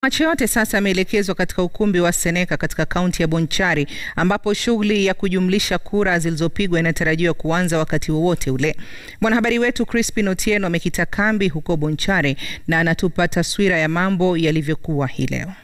Macho yote sasa yameelekezwa katika ukumbi wa Seneka katika kaunti ya Bonchari ambapo shughuli ya kujumlisha kura zilizopigwa inatarajiwa kuanza wakati wowote ule. Mwanahabari wetu Crispin Otieno amekita kambi huko Bonchari na anatupa taswira ya mambo yalivyokuwa hii leo.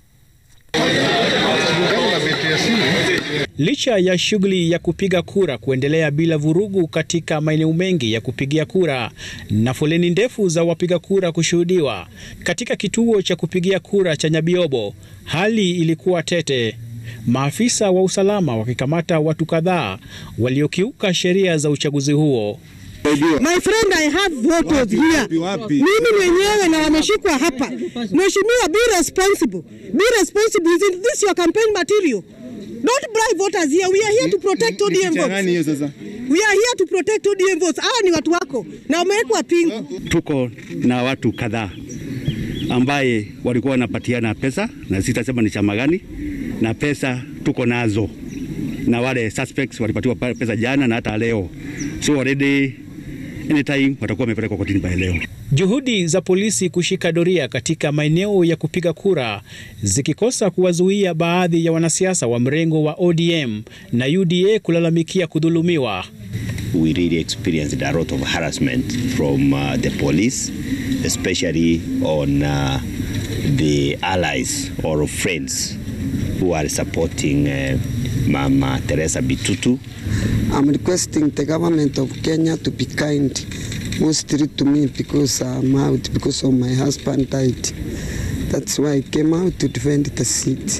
Licha ya shughuli ya kupiga kura kuendelea bila vurugu katika maeneo mengi ya kupigia kura na foleni ndefu za wapiga kura kushuhudiwa katika kituo cha kupigia kura cha Nyabiobo, hali ilikuwa tete, maafisa wa usalama wakikamata watu kadhaa waliokiuka sheria za uchaguzi huo. My friend, I have voters here. Mimi mwenyewe na wameshikwa hapa. Mheshimiwa, be responsible. Be responsible. Is this your campaign material? Don't bribe voters here. We are here to protect ODM votes. We are here to protect ODM votes. Hawa ni watu wako na wamewekwa pingu. Tuko na watu kadhaa ambaye walikuwa wanapatiana pesa na sitasema ni chama gani, na pesa tuko nazo, na wale suspects walipatiwa pesa jana na hata leo, so already anytime watakuwa wamepelekwa kotini by leo. Juhudi za polisi kushika doria katika maeneo ya kupiga kura zikikosa kuwazuia baadhi ya wanasiasa wa mrengo wa ODM na UDA kulalamikia kudhulumiwa. We really experienced a lot of harassment from uh, the police, especially on uh, the allies or friends who are supporting uh, Mama Teresa Bitutu. I'm requesting the government of Kenya to be kind mostly to me because I'm out because of my husband died. That's why I came out to defend the seat.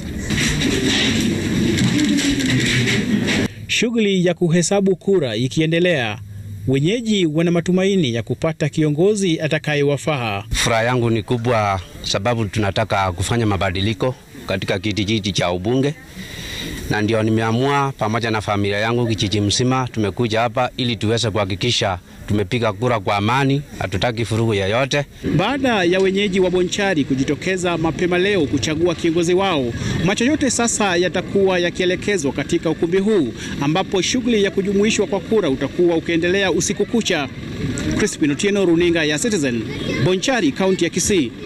Shughuli ya kuhesabu kura ikiendelea, wenyeji wana matumaini ya kupata kiongozi atakayewafaa. Furaha yangu ni kubwa sababu tunataka kufanya mabadiliko katika kiti hiki cha ubunge na ndio nimeamua pamoja na familia yangu kijiji mzima tumekuja hapa ili tuweze kuhakikisha tumepiga kura kwa amani, hatutaki furugu yoyote. Baada ya wenyeji wa Bonchari kujitokeza mapema leo kuchagua kiongozi wao, macho yote sasa yatakuwa yakielekezwa katika ukumbi huu ambapo shughuli ya kujumuishwa kwa kura utakuwa ukiendelea usiku kucha. Crispin Otieno, runinga ya Citizen, Bonchari, kaunti ya Kisii.